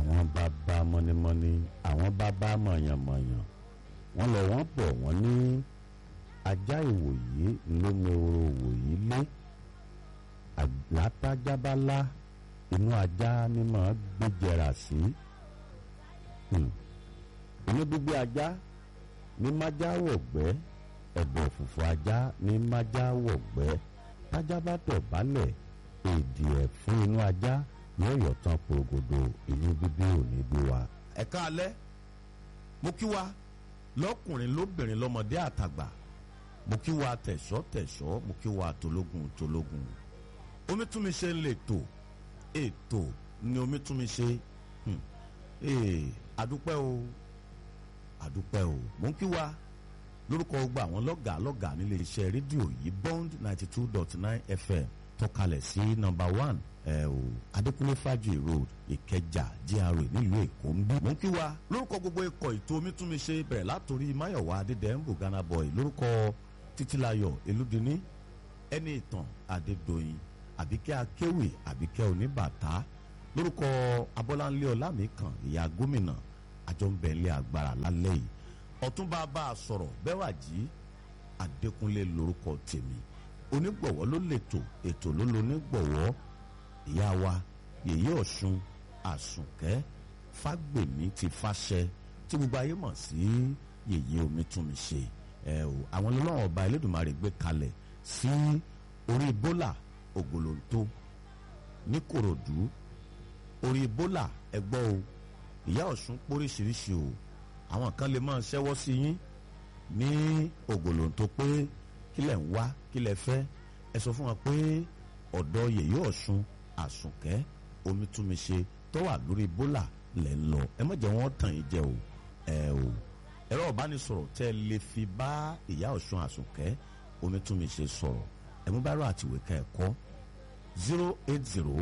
àwọn bàbá mọ́nímọ́ní àwọn bàbá mọ̀yànmọ̀yàn wọ́n lọ wọ́n bọ̀ wọ́n ní ajá ìwòyí ló meworo òwòyí lé àlátájábálá inú ajá ni màá gbéjẹrà sí inú gbígbé ajá ní májá wọ̀gbẹ́ ẹ̀bọ̀ òfùfù ajá ní májá wọ̀gbẹ́ tájá bá tọ̀ bálẹ̀ èdè ẹ̀ fún inú ajá yóò yọ̀ tán porogodo inú bíbí òní bí wa. ẹ̀ka alẹ́ mo kí wa lọ́kùnrin lóbìnrin lọ́mọdé àtàgbà mo kí wa tẹ̀ṣọ́ tẹ̀ṣọ́ mo kí wa tológun tológun omítúnmiṣe ń lè tò ètò ni omítúnmiṣe àdúpẹ́ o àdúpẹ́ o mo ń kí wa lórúkọ gbogbo àwọn lọ́gàá lọ́gàá nílé iṣẹ́ rédíò yìí bond ninety two dot nine fm tọ́kalẹ̀ sí nọ́mbà one ẹ o adékúnlé fàájì road ìkẹjà gra nílùú èkó ń bí. mo ń kí wa lórúkọ gbogbo ikọ̀ ètò omítúnmiṣe bẹ̀rẹ̀ látòrí máyọ̀wá adédèǹbù ghana boy lórúkọ títílayọ̀ elúdiní ẹni ìtàn adédọ̀yìn àbíkẹ́ akéwì àbíkẹ́ oníbàtà lórúkọ abọ́láńlé ọlámìkan ìyá gómìnà àjọǹbẹ̀ńlẹ̀ agbára lálẹ́ yìí ọ̀túnba bá a sọ̀rọ̀ bẹ́wàjì adékúnlé lórúkọ tèmi onígbọ̀wọ́ ló lètò ètò ló lo onígbọ̀wọ́ ìyá wa yèyé ọ̀ṣun àsùnkẹ́ fágbèmí ti fàṣẹ tí gbogbo ayé mọ̀ sí yèyé omítúnmiṣe ẹ o àwọn ọlọ́wọ́n ọba elédùnmarè gbé kalẹ̀ sí orí bólà ògòlóńtó ní kòròdú orí bólà ẹgbọ́ o ìyá ọ̀ṣun póríṣiríṣi o àwọn kan lè máa ṣẹ́wọ́ sí yín ní ògòlóńtó pé kílẹ̀ ń wá kílẹ̀ fẹ́ ẹ sọ fún wa pé ọ̀dọ̀ yèyé ọ̀ṣun àsùnkẹ́ omítúnmiṣe tó wà lórí bólà lẹ̀ ń lọ ẹ má jẹ́ wọ́n tàn yín jẹ o ẹ o ẹ̀rọ ìbánisọ̀rọ̀ tẹ́ ẹ lè fi bá ìyá ọ̀ṣun àsùnkẹ́ omítúnmiṣe sọ̀rọ̀ ẹ mú báírò àtìwé ká ẹ kọ́ zero eight zero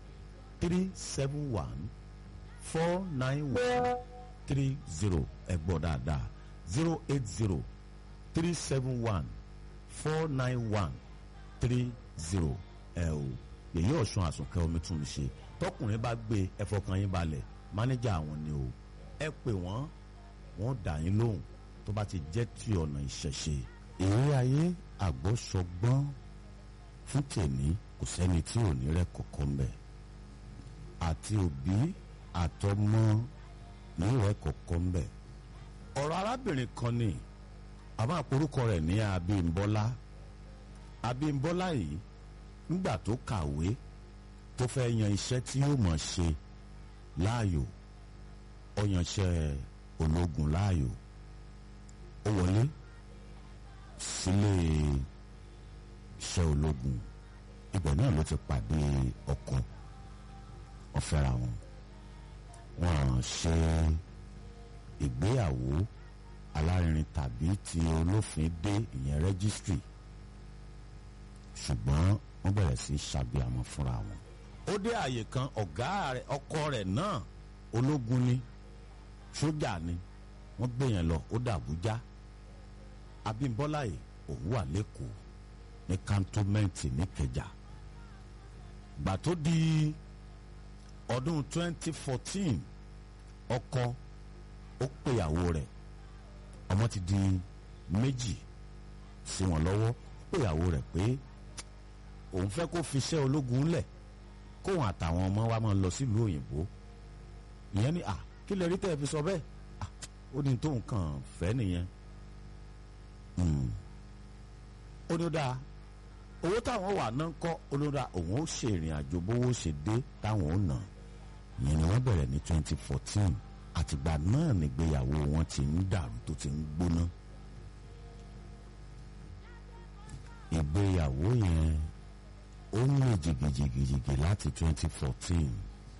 three seven one four nine one three zero ẹ gbọ́ dáadáa zero eight zero three seven one four nine one three zero ẹ o yèyí ọ̀ṣun àsùnkẹ́ omi tún mi ṣe tọkùnrin bá gbé ẹ fọkàn yín balẹ̀ mánéjà àwọn ni o ẹ pè wọ́n wọ́n dà yín lóhùn tó bá ti jẹ́ ti ọ̀nà ìṣẹ̀ṣe. ìrírí ayé àgbọ́sọgbọ́n fún tèmi kò sẹ́ni tí ò ní rẹ̀ kọ̀ọ̀kan ń bẹ̀ àti òbí àtọmọ ní rẹ̀ kọ̀ọ̀kan ń bẹ̀. ọ̀rọ̀ arábìnrin kan ni àmọ́ àporúkọ rẹ̀ ní Abímbọ́lá Abímbọ́lá yìí nígbà tó kàwé tó fẹ́ yan iṣẹ́ tí yóò mọ̀ ṣe láàyò ó yanṣẹ́ ológun láàyò ó wọlé sílé iṣẹ́ ológun ibẹ̀ náà ló ti pàdé ọkọ ọ̀fẹ́ra wọn wọ́n ṣe ìgbéyàwó alárinrin tàbí ti olófin dé ìyẹn rẹ́gísítírì ṣùgbọ́n wọ́n bẹ̀rẹ̀ sí ṣàbíamọ fúnra wọn. ó dé àyè kan ọ̀gá rẹ̀ ọkọ rẹ̀ náà ológun ni sójà ni wọ́n gbé yẹn lọ ó dàbújá Abímbọ́lá yìí òun wà lẹ́kọ̀ọ́ ní kantómẹ́ǹtì níkẹjà gbà tó di ọdún 2014 ọkọ ó pèyàwó rẹ̀ ọmọ ti di méjì sí wọn lọ́wọ́ ó pèyàwó rẹ̀ pé òun fẹ́ kó fiṣẹ́ ológun lẹ̀ kóun àtàwọn ọmọ wa máa lọ sílùú òyìnbó ìyẹn ni à kí lè rí tẹ́ ẹ fi sọ bẹ́ẹ̀ ó ní tóun kàn fẹ́ nìyẹn ó ní ó dáa owó táwọn wà náà ń kọ́ olóra òun ó ṣe ìrìn àjò bówó ṣe dé táwọn ó nà ìyẹn ni wọ́n bẹ̀rẹ̀ ní twenty fourteen àtìgbà náà nígbéyàwó wọn ti ń dàrú tó ti ń gbóná ìgbéyàwó yẹn ó ń lè jìgìjìgìjìgì láti twenty fourteen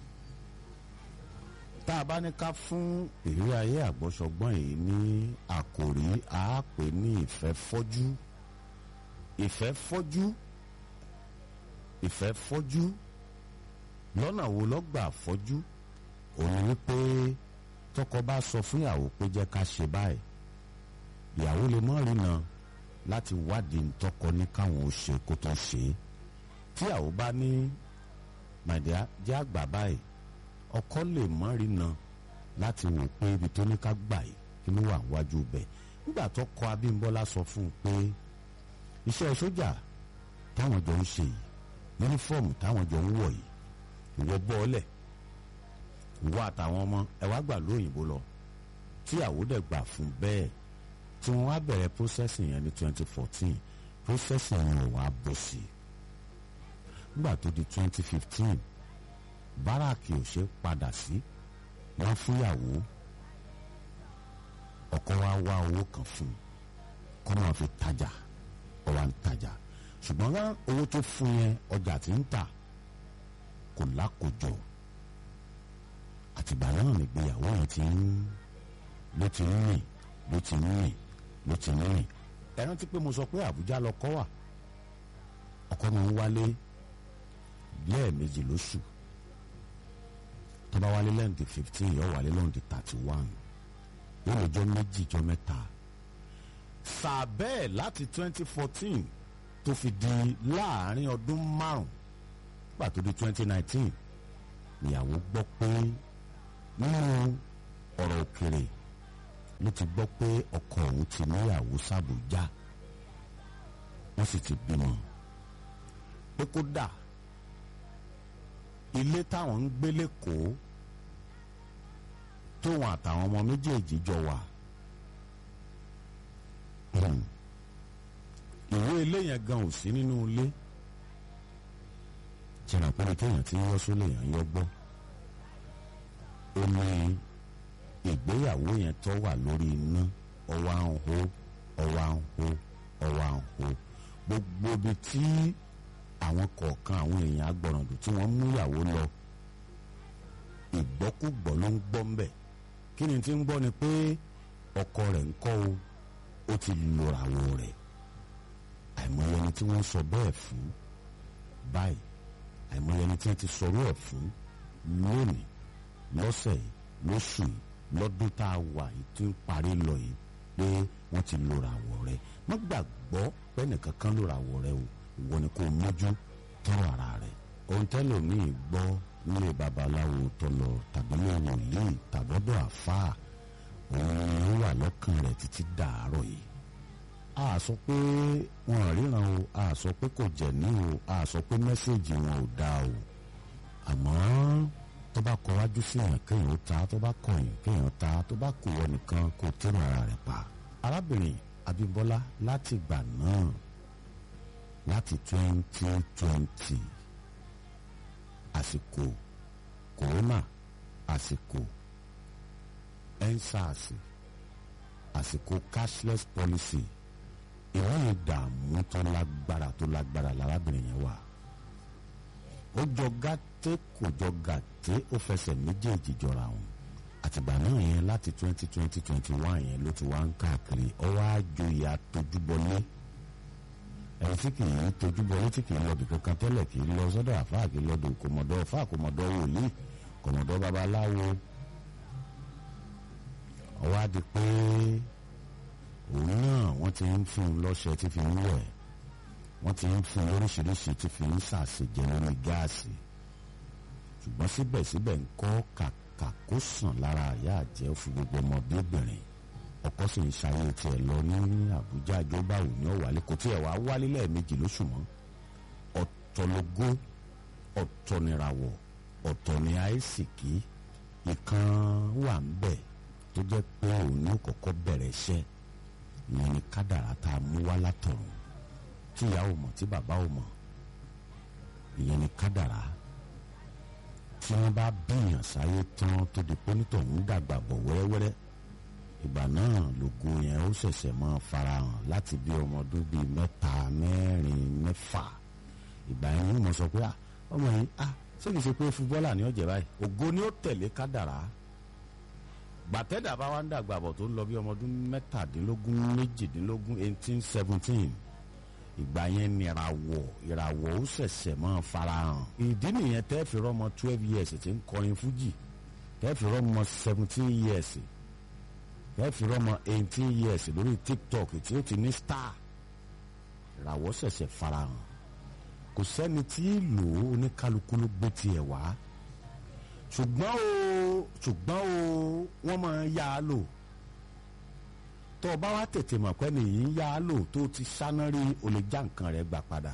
tá a bá ní ká fún ìrírí ayé àgbọ́sọgbọ́n yìí ní àkòrí àápè ní ìfẹ́ fọ́jú ìfẹ́ fọ́jú ìfẹ́ fọ́jú lọ́nà wo lọ́gbà fọ́jú òun wípé tọkọ bá sọ fún ìyàwó pé jẹ́ ká ṣe báyìí ìyàwó lè mọ́ rìnà láti wádìí ntọ́kọ ní káwọn ò ṣe kó tó ṣe é tíyàwó bá ní màdìá jẹ́ àgbà báyìí ọkọ lè mọ́ rí na láti wò pé ibi tó ní ká gbà yìí kí ló wà wájú bẹ̀ nígbà tó kọ Abímbọ́lá sọ fún un pé iṣẹ́ sójà táwọn jọ ń ṣe yìí yúnífọ́ọ̀mù táwọn jọ ń wọ̀ yìí ìwọ bọ́ọ̀lẹ̀ ìwọ àtàwọn ọmọ ẹ wá gbà lóyìnbó lọ tí àwòdẹ̀ gbà fún bẹ́ẹ̀ tí wọ́n wá bẹ̀rẹ̀ processing yẹn ní twenty fourteen processing yẹn ò wá bọ̀ sí nígbà tó di twenty fifteen báràkì ò ṣe padà sí wọ́n fúnyàwó ọkọ wa wá owó kan fún kó máa fi tajà ó wá ń tajà ṣùgbọ́n wá owó tó fún yẹn ọjà tí ń tà kò lákòjọ àtìgbà náà nìgbéyàwó yẹn ti ń ló ti ń rìn ló ti ń rìn ló ti ń rìn ẹ rántí pé mo sọ pé Àbújá lọkọ wà ọkọ mi ń wálé lẹ́ẹ̀mejì lóṣù tó bá wálé lẹ́ǹdì fifteen yóò wálé lẹ́ǹdì thirty one yóò lọ́jọ́ méjì jọ mẹ́ta sàbẹ́ẹ̀ láti twenty fourteen tó fi di láàrin ọdún márùn nígbà tó di twenty nineteen ìyàwó gbọ́ pé nínú ọ̀rọ̀ òkèrè ló ti gbọ́ pé ọkọ òun ti níyàwó sàbújá wọ́n sì ti bímọ pé kódà ilé táwọn ń gbé lẹ́kọ̀ọ́ tóun àtàwọn ọmọ méjèèjì jọ wà ìwé ilé yẹn gan ò sí nínú ilé jìnnà pé kéèyàn ti ń yọ sólè yẹn yọ gbọ́ ó ní ìgbéyàwó yẹn tó wà lórí iná ọwọ́ à ń hó ọwọ́ à ń hó ọwọ́ à ń hó gbogbo ibi tí àwọn kọ̀ọ̀kan àwọn èèyàn agbọ̀ràndù tí wọ́n mú ìyàwó lọ ìgbọ́kúgbọ́ ló ń gbọ́ ń bẹ̀ kí ni tí ń gbọ́ ni pé ọkọ rẹ̀ ń kọ́ o ó ti lòràwọ̀ rẹ̀ àìmọye ẹni tí wọ́n sọ bẹ́ẹ̀ fún báyìí àìmọye ẹni tí wọ́n ti sọ̀rọ̀ ẹ̀ fún lónìí lọ́sẹ̀ yìí lóṣù yìí lọ́dún tá a wà yìí tí ń parí lọ yìí pé wọ́n ti lòràwọ̀ rẹ̀ má gbàgbọ́ pẹ́ẹ́nìkan kan lòràwọ̀ rẹ̀ o ìwọ ni kò mójú tọrọ ara rẹ̀ ohun tẹ́lòmíì gbọ́ nílé babaláwo tó lọ tàbí ní wòlíì tàbọ́dọ̀ àfáà òun ni ó wà lọ́kàn rẹ̀ títí dàárọ̀ yìí a sọ pé wọn ríran o a sọ pé kò jẹ́ ní o a sọ pé mẹ́sẹ̀gì wọn ò dáa o àmọ́ tó bá kọ wájú sí yàn kéèyàn ta tó bá kọyìn kéèyàn ta tó bá kù wọ nìkan kò tẹ́nu ara rẹ̀ pa. arábìnrin Abímbọ́lá láti ìgbà náà láti twenty twenty àsìkò kòrónà àsìkò ensars àsìkò cashless policy ìwọ́n ìdààmú tó lágbára tó lágbára lárábìnrin yẹn wà ó jọ gàté kò jọ gàté ó fẹsẹ̀ méjèèjì jọra wọn àtìgbà náà yẹn láti twenty twenty twenty one yẹn ló ti wá ń káàkiri ọwọ́ àjòyè àtojúbọlé ẹni tí kì í tojúbọlé tí kì í lọ bìkan kan tẹ́lẹ̀ kì í lọ sọ́dọ̀ àfáà kì í lọ́dọ̀ kòmọ̀dọ́ àfáà kòmọ̀dọ́ wòlíì kòmọ̀dọ́ babaláwo ọwọ́ àdì pé òun náà wọ́n ti ń fún un lọ́ṣẹ tí fi ń wẹ̀ wọ́n ti ń fún un lóríṣiríṣi tí fi ń ṣàṣejẹ lórí gáàsì ṣùgbọ́n síbẹ̀síbẹ̀ ń kọ́ kàkà kó sàn lára àyà àjẹ́ fún gbogbo ọmọdébìnrin ọkọ sì ń ṣayé tiẹ̀ lọ ní Àbújá àjọbáwò ní ọ̀wálé kò tiẹ̀ wá wálé lẹ́ẹ̀mejì lóṣù mọ́ ọ̀tọ̀ lógó ọ̀tọ̀ nìràwọ̀ ọ̀tọ̀ ní àìsìkí ìkan wà ń bẹ̀ tó jẹ́ pé òun ní kọ́kọ́ bẹ̀rẹ̀ iṣẹ́ ìyẹn ni kádàrá tá a mú wá látọ̀run tí ìyá ò mọ̀ tí bàbá ò mọ̀ ìyẹn ni kádàrá tí wọ́n bá bíyàn sáyé tán tó di pé nítorí dàgbà bọ̀ wẹ́rẹ́wẹ́rẹ́ ìgbà náà lògo yẹn ó ṣẹ̀ṣẹ̀ máa farahàn láti bí ọmọ ọdún bíi mẹ́ta mẹ́rin mẹ́fà ìgbà yẹn ni mo sọ pé ọmọ yìí ah ṣé kìí ṣe pé fúbọ́là ni ó jẹ báyìí ògo ni ó tẹ̀lé kádàrá gbàtẹ́dà bá wá ń dàgbà bọ̀ tó ń lọ bí ọmọ ọdún mẹ́tàdínlógún méjìdínlógún eighteen seventeen ìgbà yẹn ni ìràwọ̀ ìràwọ̀ ó ṣẹ̀ṣẹ̀ máa farahàn ìdí nìyẹn tẹ́ fi rọ́mọ twelve years tí ń kọrin fújì tẹ́ fi rọ́mọ seventeen years tẹ́ fi rọ́mọ eighteen years lórí tiktok tí ó ti ní star ìràwọ̀ ṣẹ̀ṣẹ̀ farahàn kò sẹ́ni tí lò ó oníkálukú ló gbé tiẹ̀ wá ṣùgbọ́n o ṣùgbọ́n o wọ́n máa ń yá a lò tó o bá wá tètè mọ̀ pé nìyí ń yá a lò tó o ti sáná rí o lè já nǹkan rẹ̀ gbà padà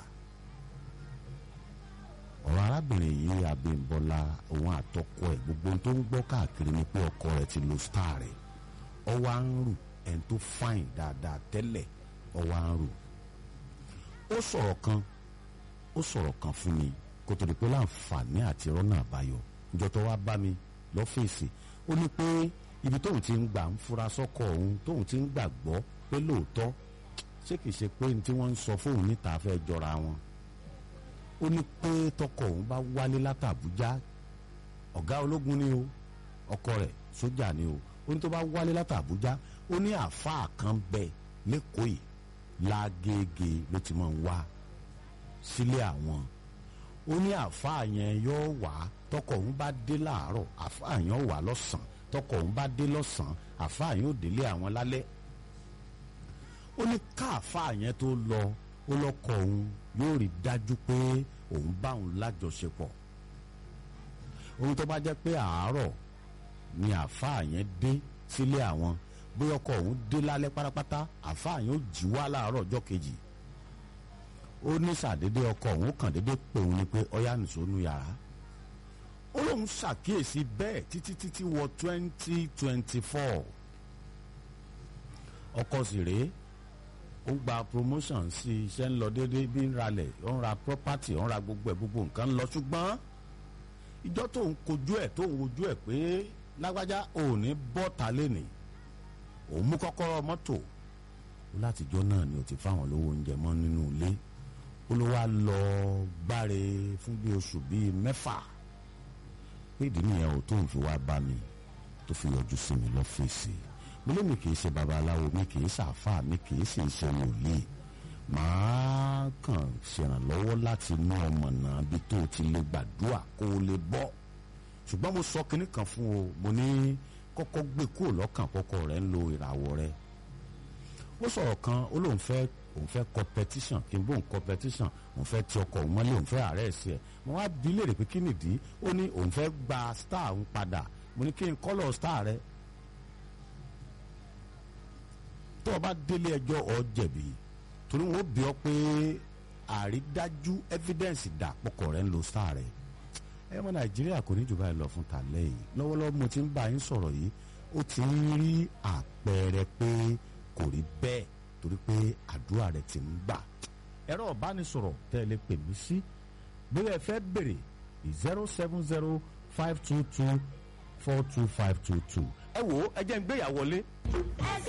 ọ̀rọ̀ arábìnrin yìí Abímbọ́lá òun àtọkọ ẹ̀ gbogbo ohun tó ń gbọ́ káàkiri ni pé ọkọ rẹ̀ ti lo star rẹ̀ ọwọ́ à ń rù ẹni tó fáìn dáadáa tẹ́lẹ̀ ọwọ́ à ń rù ó sọ̀rọ̀ kan ó sọ̀rọ̀ kan fún mi kó tó di pé láǹfààní àti rọ́nà àbáyọ ìjọ tó wá bá mi lọ́fíìsì ó ní pé ibi tóun ti ń gbà ń fura sọ́kọ òun tóun ti ń gbàgbọ́ pé lóòótọ́ ṣé kìí ṣe pé ní tí wọ́n ń sọ fóun níta fẹ́ jọra wọn ó ní pé tọkọ òun bá wálé látàbújá ọ̀gá ológun ni o ọkọ rẹ̀ sójà ni o ó ní tó bá wálé látàbújá ó ní àáfàá kan bẹ lẹ́kọ̀ọ́ yìí lágége ló ti máa ń wá sílé àwọn ó ní àáfàá yẹn yóò wá tọkọ òun bá dé láàárọ̀ àáfàá yẹn wà lọ́sàn-án tọkọ òun bá dé lọ́sàn-án àáfàá yẹn ò délé àwọn lálẹ́ ó ní káàfàá yẹn tó lọ ó lọ́kọ òun yóò rí dájú pé òun bá òun lájọṣepọ̀ ohun tó bá jẹ́ pé àárọ̀ ni àáfàá yẹn dé sílé àwọn bóyá ọkọ òun dé lálẹ́ pátápátá àáfàá yẹn ó jí wá láàárọ̀ ọjọ́ kejì ó ní sàdédé ọkọ òun kàn dédé pé òun ni pé ọyá nìṣó nu yàrá ó lóun ṣàkíyèsí bẹ́ẹ̀ títí títí wọ twenty twenty four ọkọ sì rèé ó gba promotion sí iṣẹ́ ń lọ déédéé bí ń ralẹ̀ ó ń ra property ó ń ra gbogbo ẹ̀ gbogbo nǹkan ń lọ ṣùgbọ́n ìjọ tó ń kojú ẹ̀ tó ń wojú ẹ̀ pé lágbájá ò ní bọ́ta lénìí òun mú kọ́kọ́rọ́ mọ́tò ó látijọ́ náà ni ó ti fáwọn lówó oúnjẹ mọ́ nínú ilé ó ló wá lọ gbáre fún bí oṣù bíi mẹ́fà pé ìdí nìyẹn ò tó ń fi wá bá mi tó fi yọjú sí mi lọ́fíìsì mo lé mi kì í ṣe babaláwo mi kì í ṣàfà mi kì í sì ṣe wòlíì màá kàn ṣèrànlọ́wọ́ láti mú ọmọ náà bí tó ti lè gbàdúrà kó o lè bọ́ ṣùgbọ́n mo sọ kinní kan fún o mo ní kọ́kọ́ gbé kúrò lọ́kàn kọ́kọ́ rẹ̀ ń lo ìràwọ̀ rẹ̀ ó sọ̀rọ̀ kan ó lóun fẹ́ òun fẹ́ competition kí n bóun competition òun fẹ́ ti ọkọ̀ òun mọ́lé òun fẹ́ àárẹ̀ sí ẹ̀ mo wá bí léèrè pé kí nìdí ó ní òun fẹ́ gba star òun padà mo ní kí n kọ́lọ̀ star rẹ̀ tó o bá délé ẹjọ́ ọ jẹ̀bi torí wọn ó bí ọ pé àrídájú evidence dà pọkọ rẹ̀ ń lo star rẹ̀ ẹ mọ nàìjíríà kò ní jù báyìí lọ fún tàlẹ́ yìí lọ́wọ́lọ́wọ́ mo ti ń bá yín sọ̀rọ̀ yìí ó ti ń rí àpẹẹrẹ pé kò rí bẹ́ẹ̀ torí pé àdúrà rẹ̀ ti ń gbà ẹ̀rọ ìbánisọ̀rọ̀ tẹ́ ẹ lè pè mí sí bóyá ẹ fẹ́ bèrè zero seven zero five two two four two five two two ẹ wò ó ẹ jẹ́ ń gbéyàwó lé.